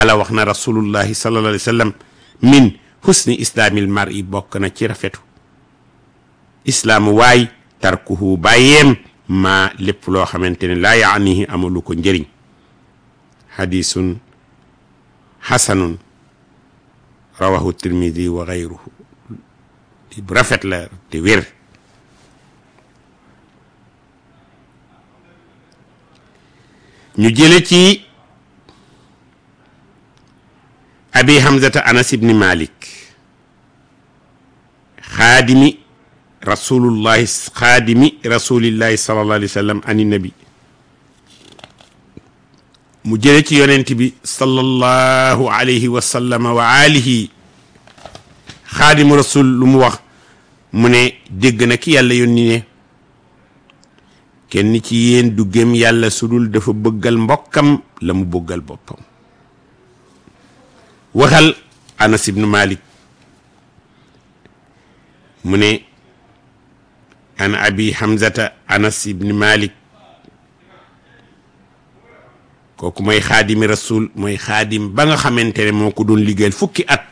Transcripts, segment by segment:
ala wax na rasulullahi sallallahu alayhi wa sallam min husni islaamil mar'i bokk na ci rafetu islaamu waay tarkuhu bàyyeem maa lépp loo xamante ne laa yaanihi amalu ko njëriñ hadisun hasanun rawahu tirmidi wa gayruhu bu rafet la te wér ñu jële ci abi hamzata anas ibni malik xaadimi rasulullahi xaadimi rasulillahi sallallahu alayhi wa sallam ani nabi mu jële ci yonent bi sallallahu alayhi wa sallama wa alihi xaadimu rasul lu mu wax mu ne dégg na ki yàlla yónni ne kenn ci yéen du gëm yàlla sudul dafa bëggal mbokkam la mu bëggal boppam waxal anas ibnu malik mu ne an abi hamzata anas ibni malik kooku mooy xaadimi rasul mooy xaadim ba nga xamante ne moo ko doon liggéeyal fukki at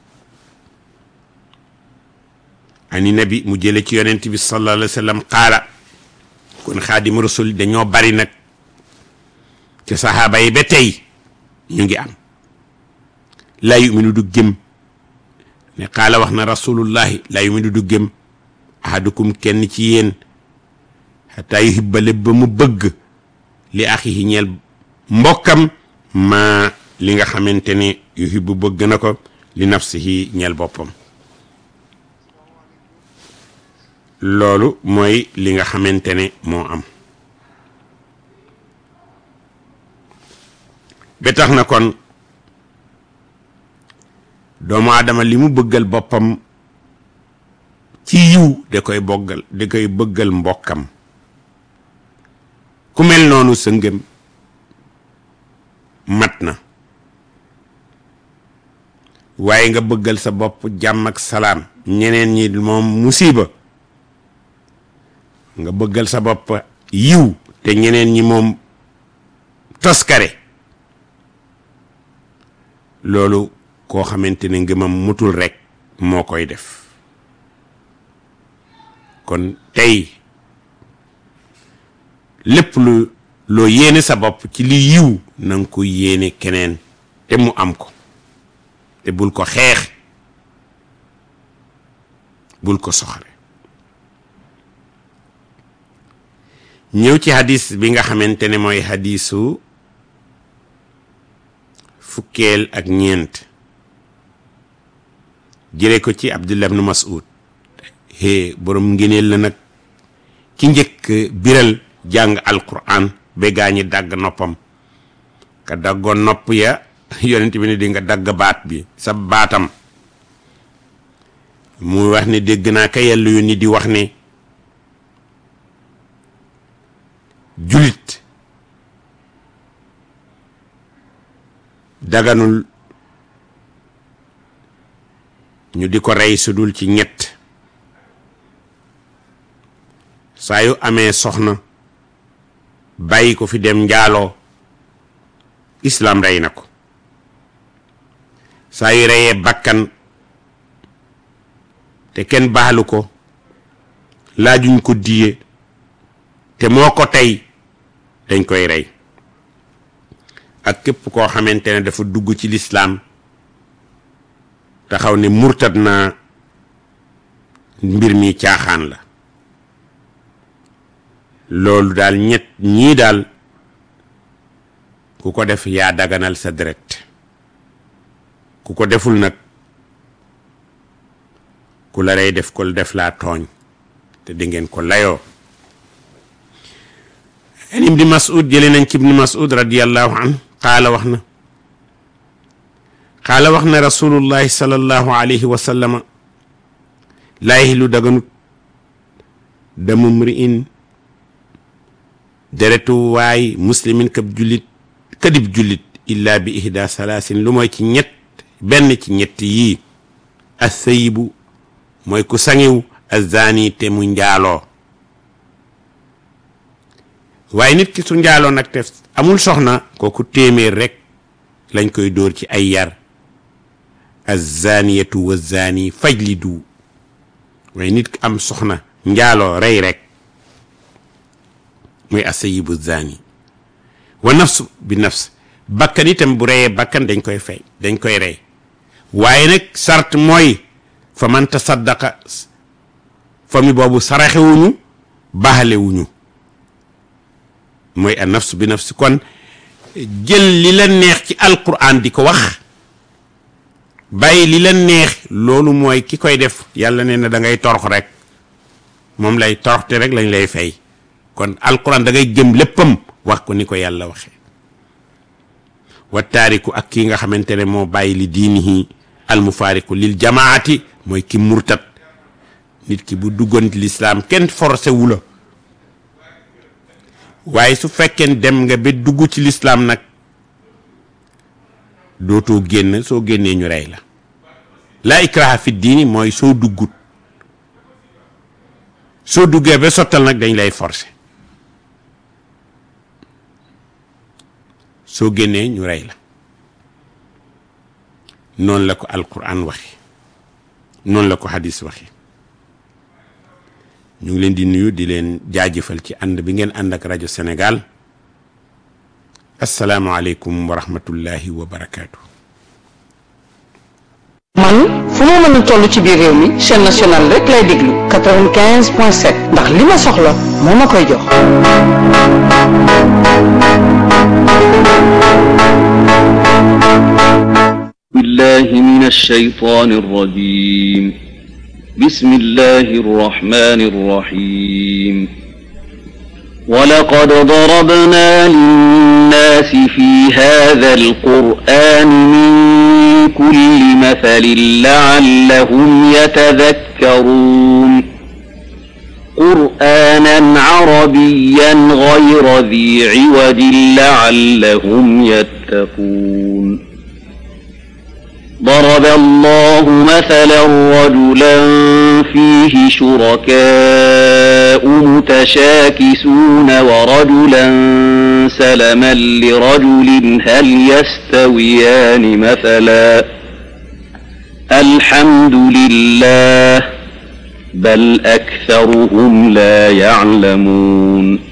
ani nabi mu jële ci yonent bi sallallahu alayhi wa sallam qaala kon xaadimu rasul dañoo bari nag ci saxaaba yi ba tey ñu ngi am laa yuminu du gëm ne qaala wax na rasulullahi laa yuminu du gëm ahadukum kenn ci yéen xataa yuhibbale ba mu bëgg li axihi ñeel mbokkam ma li nga xamante ne yuhibbu bëgg na ko li nafsihi ñeel boppam loolu mooy li nga xamante ne moo am ba tax na kon doomu aadama li mu bëggal boppam ci yiw da koy boggal da koy bëggal mbokkam ku mel noonu sa ngëm mat na waaye nga bëggal sa bopp jàmm ak salaam ñeneen ñi moom musiba nga bëggal sa bopp yiw te ñeneen ñi moom toskare loolu koo xamante ne ngëmam mutul rekk moo koy def kon tey lépp lu loo yéene sa bopp ci li yiw na nga ko yéene keneen te mu am ko te bul ko xeex bul ko soxore ñëw ci hadis bi nga xamante ne mooy hadisu fukkeel ak ñeent jële ko ci Abdullah ibn Mas'ud hee borom ngëneel la nag ki njëkk biral jàng alquran ba gaañi dagg noppam ka daggoon nopp ya yonent bi ne di nga dagg baat bi sa baatam muy wax ne dégg naa ka yàlla yu ni di wax ne julit daganul ñu di ko rey su dul ci ñett saa yu amee soxna bàyyi ko fi dem njaaloo islam rey na ko saa yu reyee bakkan te kenn baalu ko laajuñ ko diye te moo ko tey dañ koy rey ak képp koo xamante ne dafa dugg ci lislaam taxaw ne murtad naa mbir mi caaxaan la loolu daal ñett ñii daal ku ko def yaa daganal sa deret ku ko deful nag ku la rey def ko def laa tooñ te di ngeen ko layoo an ibni mas'ud jële nañ ci ibni mas'ud radiallahu an qaala wax na qaala wax na rasulullahi sallallahu alayhi wa sallama laa yahilu daganut damu mri'in deretu waay muslimin kab jullit kadib jullit illa bi ihda salaasin lu mooy ci ñett benn ci ñett yii assayibu mooy ku sangiw azzaani te mu njaaloo waaye nit ki su njaaloo nag te amul soxna kooku téeméer rek lañ koy dóor ci ay yar azaniyatu wa zani fajlidu waaye nit am soxna njaaloo rey rek muy asayibu zani wa nafsu bi nafs bakkan itam bu reyee bakkan dañ koy fay dañ koy rey waaye nag sart mooy fa man tasaddaqa fami boobu saraxewuñu baaxalewuñu mooy a nafsu bi nafsi kon jël li la neex ci alquran di ko wax bàyyi li la neex loolu mooy ki koy def yàlla nee na da ngay torox rek moom lay toroxte rek lañ lay fay kon alquran da ngay jëm léppam wax ko ni ko yàlla waxee wa taariku ak kii nga xamante ne moo bàyyi li diinihi almufaariku lil jamaati mooy ki murtat nit ki bu duggoon ci lislaam kenn forcé wu la waaye su fekkee dem nga ba dugg ci lislaam nag dootoo génn soo génnee ñu rey la laa ikraha fi diini mooy soo duggut soo duggee ba sottal nag dañ lay forcé soo génnee ñu rey la noonu la ko alquran waxe noonu la ko hadis waxe ñu ngi leen di nuyu di leen jaajëfal ci ànd bi ngeen ànd ak rajo Sénégal asalaamualeykum wa rahmatullahi wa barakaatu. man fu ma mën a toll ci biir réew mi chaîne nationale rek lay déglu 95 point 7 ndax li ma soxla moo ma koy jox. بالله من الشيطان الرجيم بسم الله الرحمن الرحيم ولقد ضربنا للناس في هذا القرآن من كل مثل لعلهم يتذكرون قرآنا عربيا غير ذي عوج لعلهم يتقون ضرب الله مثلا رجلا فيه شركاء متشاكسون ورجلا سلما لرجل هل يستويان مثلا الحمد لله بل أكثرهم لا يعلمون